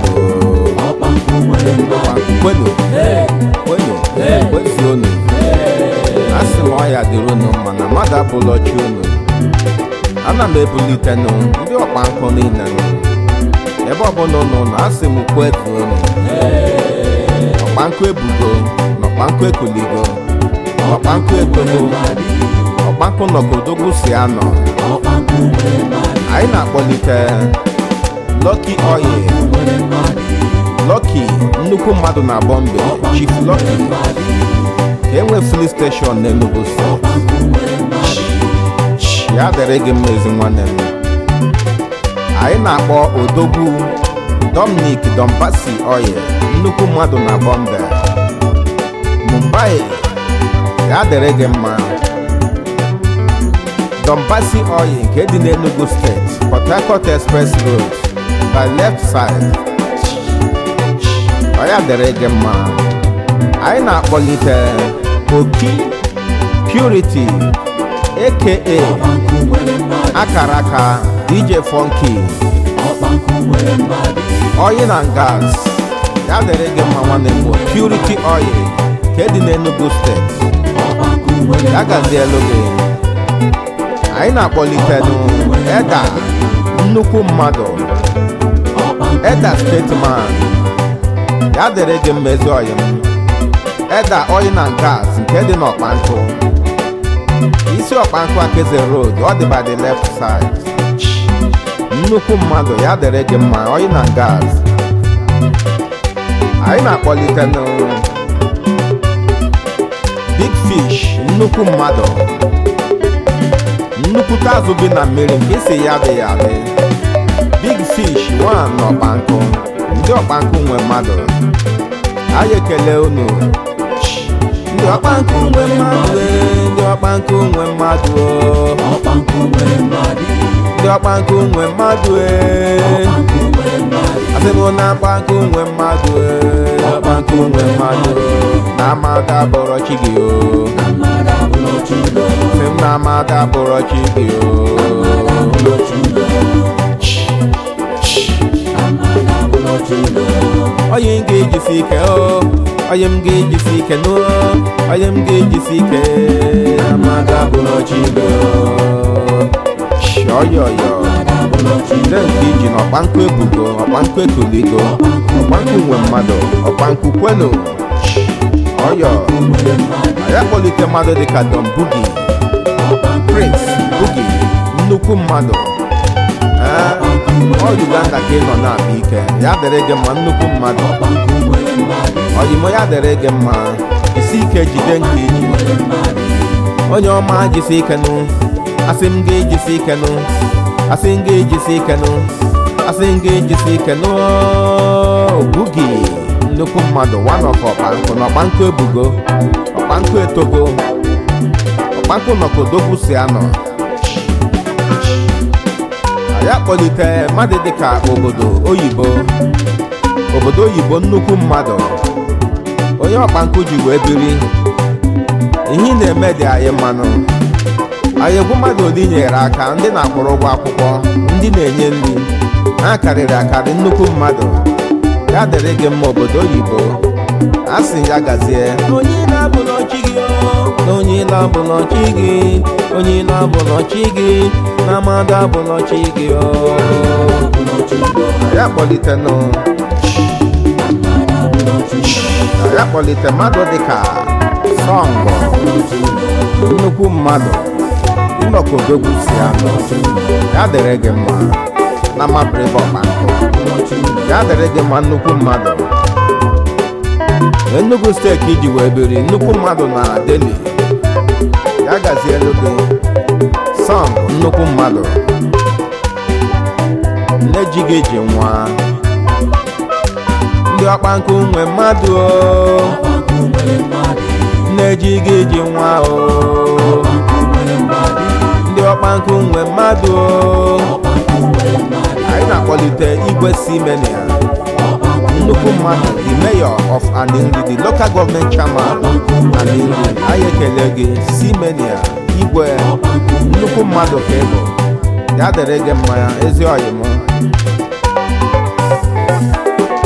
mmadụ kwenu kwenu kwezuonu asị m ọya dịrị unu mma na mmadụ abụlọ chi unu ana m ebulitenụ ndị ọkpa nkụ niile nụ. ebe ọbụla unu nọ asị m kwezuonu ọkpankụ ebugo na ọkpankụ ekuligo ọkpankụ etogo ọkpankụ nọkodogwu si anọ anyị na-akpọlite Lucky Oil Lucky nnukwu mmadụ na Bọmbe Chief Lucky ka enwe fili steshọn n'Enugu steeti ya dịrị gị mma ezi nwanne m anyị na-akpọ odogwu Dominic Dombasi Oil nnukwu mmadụ na Bọmbe Mumbai ya dịrị gị mma Dombasi Oil nke dị n'Enugu steeti Port Harcourt Express Road by left side ọ ya dịrị gị mma anyị na-akpọlite Oki Purity aka akara aka DJ Funky oil and gas ya dịrị gị mma nwanne m Purity Oil nke dị n'Enugu steeti ya gazielu gị anyị na-akpọlitenụ eda nnukwu mmadụ eda stateman ya dịrị gị mma ezi ọyị m eda oil and gas nke dị n'ọkpankụ isi ọkpankụ akeze road ọ dị by the left side nnukwu mmadụ ya dịrị gị mma oil and gas anyị na-akpọlitenụ big fish nnukwu mmadụ nnukwute azụ bi na mmiri nke isi ya adịghị adị big fish one na ọkpankụ ndị ọkpankụ nwe mmadụ anyị ekele unu ndị ọkpankụ nwe mmadụ ee, ndị ọkpankụ nwe mmadụ oo. ndị ọkpankụ nwe mmadụ ee. asị m na ọkpankụ nwe mmadụ ee, ọkpankụ nwe mmadụ oo. na amada bụrụ chi gị o sị m na amada bụrụ chi gị o onye m ga-ejisi ike o onye m ga-ejisi ike n'o onye m ga-ejisi ike amada bụrụ chi gị o shọyọyọ ndị nke iji na ọkpankụ ebugo ọkpankụ ekuligo ọkpankụ nwe mmadụ ọkpankụ kwenu ọyọ anyị akpọlite mmadụ dịka Don Bugi Prince Bugi nnukwu mmadụ ee ọ Uganda ka ị nọ na-akpa ike ya dịrị gị mma nnukwu mmadụ ọyịmọ ya dịrị gị mma isi ike jide nke iji onye ọma jisi ike nụ asị m ga-ejisi ike nụ asị m ga-ejisi ike nụ asị m ga-ejisi ike nụ Bugi nnukwu mmadụ one of ọkpankụ na ọkpankụ ebugo ọkpankụ etogo ọkpankụ nọkodogwu si anọ anyị akpọlite mmadụ dịka obodo oyibo obodo oyibo nnukwu mmadụ onye ọkpankụ ji wee biri ihe ị na-eme dị anyị mmanụ anyị egwu mmadụ ole nyere aka ndị na-akwụrụ ụgwọ akwụkwọ ndị na-enye nri ha karịrị akarị nnukwu mmadụ ya dịrị gị mma obodo oyibo a sị ya gazie onye na-abụlọ chi gị o, onye na-abụlọ chi gị onye na-abụlọ chi gị na mmadụ abụlọ chi gị o. ya kpọlite nụ ya kpọlite mmadụ dịka sọngọ nnukwu mmadụ nnọkodogwu si anọ ya dịrị gị mma na mabiribe ọkpankụ ya dịrị gị mma nnukwu mmadụ Enugu steeti iji wee biri nnukwu mmadụ na Delhi ya gazielu gị sọn nnukwu mmadụ nne ji gị ji nwa ndị ọkpankụ nwe mmadụ o nne ji gị ji nwa o ndị ọkpankụ nwe mmadụ o anyị na-akpọlite igwe simenia nnukwu mmadụ the mayor of Aninri the local government chairman Aninri anyị ekele gị simenia igwe nnukwu mmadụ ka ị bụ ya dịrị gị mma ezi ọyị m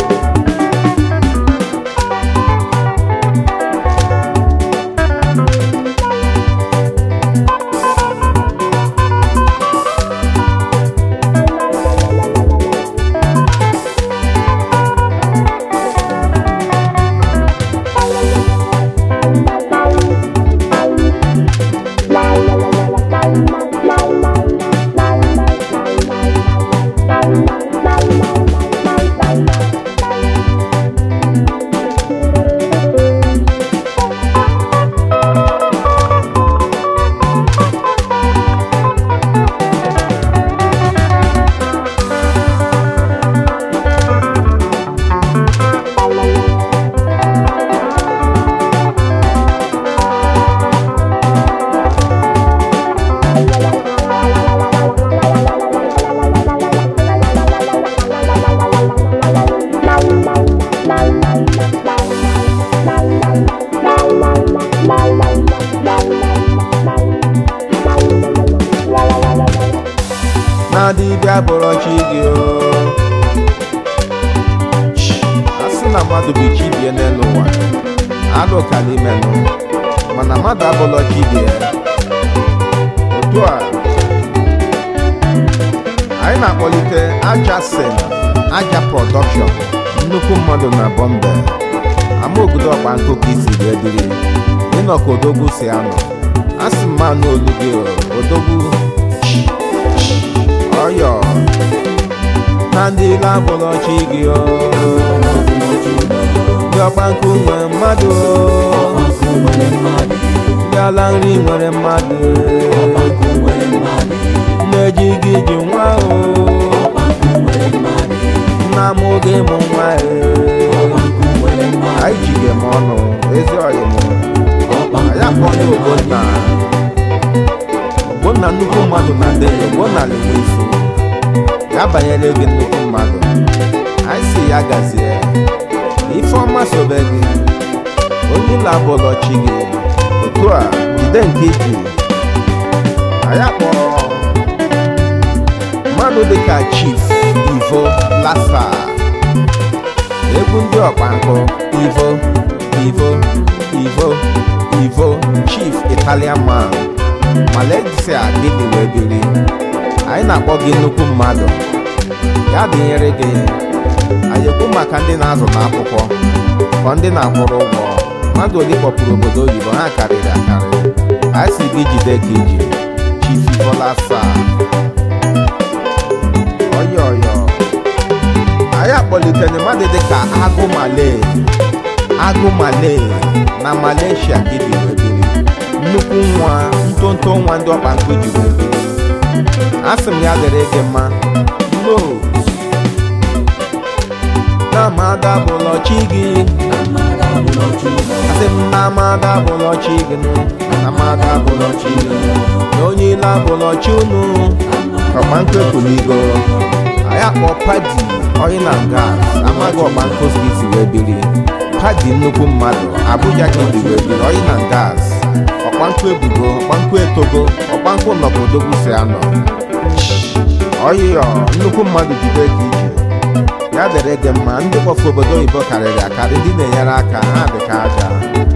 abụrụ chi gị o a sị na mmadụ bụ chi bie n'elu ụwa alụ ka n'ime nụ mana mmadụ abụrọ chi gị ya otu a anyị na-akpọlite aja sen aja prọdọkshọn nnukwu mmadụ na bọmbe ama obodo ọkpa nkụkọ isi wee dịrị ịnọ ka odogwu si anọ a sị mma n'olu gị o, odogwu ọyọ na ndị ile abụrọ chi gị o ndị ọkpa nkụ nwere mmadụ o ndị ala nri nwere mmadụ na-eji gị ji nwa o nna m oge mụ nwa e anyị jige m ọnụ ezi ọyị m anyị akpọ ndị ogbonna ogbonna nnukwu mmadụ na ndị ogbonna lewe iso ya banyere gị nnukwu mmadụ anyị si ya gazie ifeọma sobe gị onye ụlọ abụlọ chi gị otu a jide nke iji anyị akpọrọ mmadụ dịka chief ivo lasa egwu ndị ọkpankụ ivo ivo ivo ivo chief italian man malaysia gịnị wee biri anyị na-akpọ gị nnukwu mmadụ ya dịnyere gị anyị ekwu maka ndị na-azụ n'akwụkwọ ka ndị na-akwụrụ ụgwọ mmadụ ole kpọpụrụ obodo oyibo ha karịrị akarị anyị si gị jide ka iji chief ivo lasa ọyọ ọyọ anyị akpọlitere mmadụ dịka agụ male agụ male na malaysia gị dị wee biri nnukwu nwa ntonto nwa ndị ọkpa nkụ ji wee biri a sị m ya dịrị gị mma no na mada bụlọ chi gị asị m na mada bụlọ chi gị nụ na mada bụlọ chi gị na onye ile abụlọ chi unu ọkpa nkụ ekwuligo anyị akpọ padi oil and gas amaghị ọkpa nkụ si wee biri padi nnukwu mmadụ abuja ka ndị wee biri oil and gas ọkpankụ ebugo ọkpankụ etogo ọkpankụ nọkodogwu si anọ ọyịyọ nnukwu mmadụ jide ka ije ya dere gị mma ndị kpọfu obodo oyibo karịrị akarị ndị na-enyere aka ha dị ka aja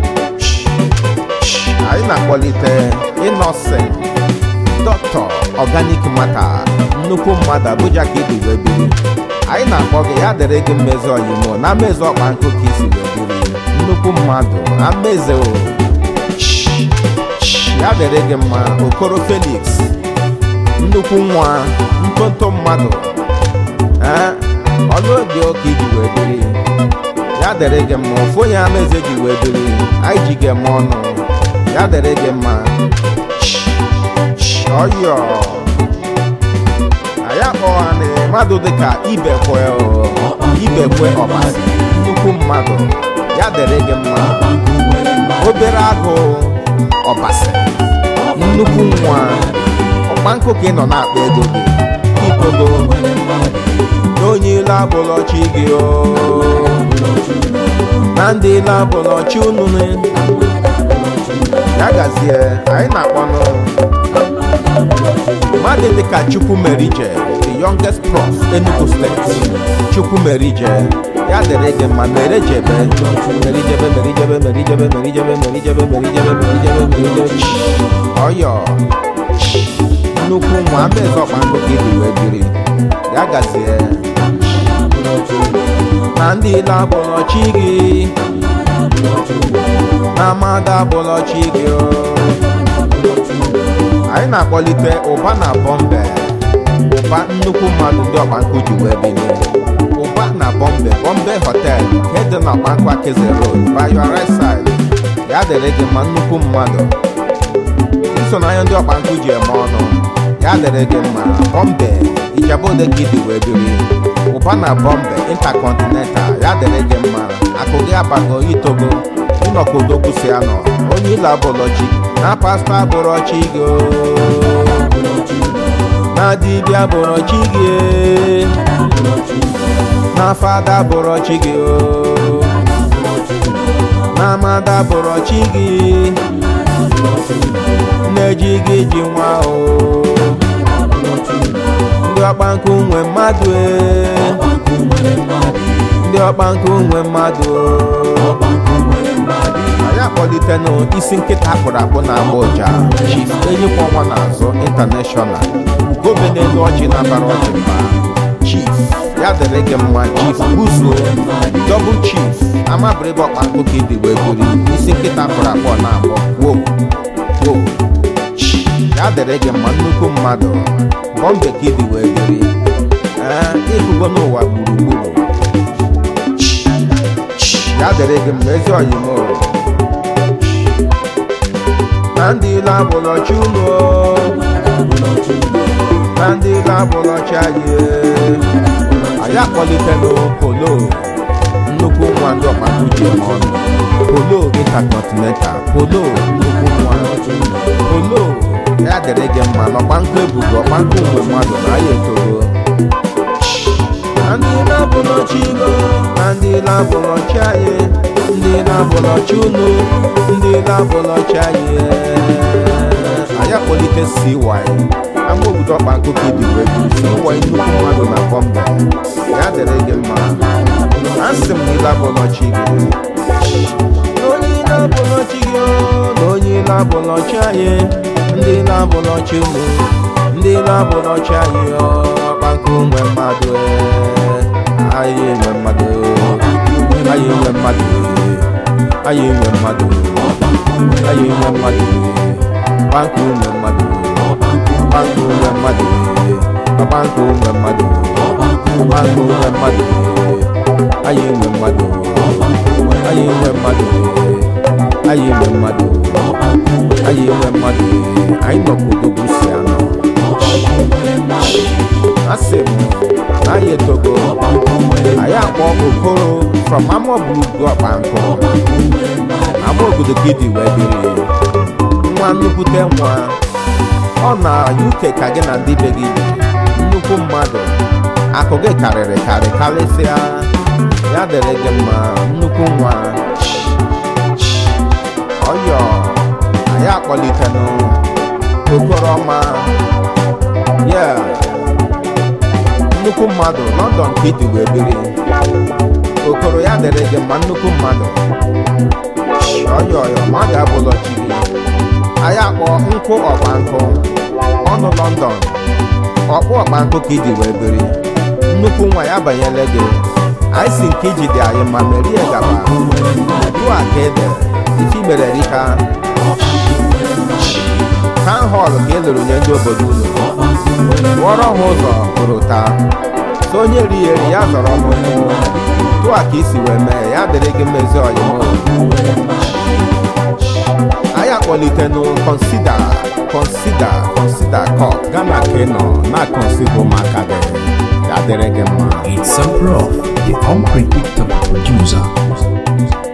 anyị na-akpọlite innocent dọkịta organic mata nnukwu mmadụ abuja ka ịdị wee biri anyị na-akpọ gị ya dere gị mmezi oyimo na mmezi ọkpa nkụ ka isi wee biri nnukwu mmadụ ameze o ya dere gị mma okoro felix nnukwu nwa ntonto mmadụ ee ọnụ dị oke iji wee biri ya dere gị mma ofu onye amaeze ji wee biri anyị ji gị eme ọnụ ya dere gị mma ọyọ anyị akpọghana mmadụ dịka ibekwe o, ibekwe ọbasi nnukwu mmadụ ya dere gị mma obere agụ ọbasi nnukwu nwa ọkpankụ ka ị nọ na-akpa ego gị ipogo na onye ile abụlọchi gị o na ndị ile abụlọchi unu ya gazie anyị na-akpọnụ mmadụ dịka chukwu merije the youngest prof enugu steeti chukwu merije ya dịrị gị mma mere jebe merijebe merijebe merijebe merijebe merijebe merijebe merijebe merijebe ọyọ nnukwu nwa amaeze ọkpankụ ka ịdị wee biri ya gazie na ndị ile abụlọchi gị na amada abụlọchi gị o anyị na-akpọlite ụba na bọmbe ụba nnukwu mmadụ ndị ọkpankụ ji wee bilie ụba na bọmbe bọmbe hotel nke dị na ọkpankụ akeze road by your right side ya dịrị gị mma nnukwu mmadụ nsonanya ndị ọkpankụ ji eme ọnụ ya dịrị gị mma bọmbe ijabode gị dị wee biri ụba na bọmbe intercontinental ya dịrị gị mma akụ gị abago itogo nnọkodogwu si anọ onye ile abụlọchi na pasta abụrọchi gị o. na dibịa abụrọchi gị na fada abụrọchi gị o. na amada abụrọchi gị na-eji gị ji nwa o ndị ndị ọkpankụ nwe mmadụ e ndị ọkpankụ nwe mmadụ anyị akpọlitenụ isi nkịta akpụrụ akpụ na agba ụja chief enyikwa ọnwa n'azụ intanashọnal gọvanọ elu ọjị na-abara ọjị mba chief ya dịrị gị mma chief buzuo dọbụl chief amabịrịgị ọkpankụ ka ịdị wee buri isi nkịta akpụrụ akpụ na abụọ wo wo ya dịrị gị mma nnukwu mmadụ bọmbe ka ịdị wee biri ee ịhụgo n'ụwa gburugburu ya dịrị gị mma ezi oyimo na ndị ilo abụlọ chi unu na ndị ilo abụlọ chi anyị anyị akpọlitela polo nnukwu nwa ndị ọkpakụ ji eme ọnụ polo intercontinental polo nnukwu nwa polo ya dịrị gị mma n'ọkpankụ ebugo ọkpankụ mgbe mmadụ na ya etogo na ndị na-abụlọchi igo na ndị na-abụlọchi anyị ndị na-abụlọchi unu ndị na-abụlọchi anyị anyị akpọlite cy ama obodo ọkpankụ ka ibi wee bụ cy nnukwu mmadụ na bọmbe ya dịrị gị mma asị m na ile abụlọchi gị na onye ile abụlọchi gị o, na onye ile abụlọchi anyị ndị na-abụlọchi unu ndị na-abụlọchi anyị o, ọkpankụ nwe mmadụ ee, anyị nwe mmadụ anyị nwe mmadụ anyị nwe mmadụ anyị nwe mmadụ ọkpankụ nwe mmadụ ọkpankụ nwe mmadụ ọkpankụ nwe mmadụ ọkpankụ nwe mmadụ anyị nwe mmadụ anyị nwe mmadụ anyị nwe mmadụ anyị nwe mmadụ anyị nọ ka odogwu si anọ asị m na anyị etogo anyị akpọ okoro from ama bulugu ọkpankụ ama obodo gidi wee biri nwa nnukwute nwa ọ na uk ka gị na ndị be gị bi nnukwu mmadụ akụ gị karịrị karị karịsịa ya dịrị gị mma nnukwu nwa ọyọ anyị akpọlitenụ okoroma ya nnukwu mmadụ london ka iti wee biri okoro ya dịrị gị mma nnukwu mmadụ ọyọ ọyọ ma ọ ga-abụlọ chi gị anyị akpọ nkwụ ọgba nkụ ọnụ london ọkpụ ọgba nkụ ka iji wee biri nnukwu nwa ya banyere gị anyị si nke iji dị anyị ma merie gaba dua ka ede ife mere rika town hall ka e lụrụ nye ndị obodo unu wụọrọ ha ụzọ hụrụ taa so onye ri eri ya zọrọ n'ụkwụ dua ka isi wee mee ya dịrị gị mmezi ọyịmụ anyị akpọlitenụ kọnsida kọnsida kọnsida kọt Ghana ka ị nọ na-akọnsido ụmụaka gị ya dịrị gị mma It's a prof, the unpredictable producer.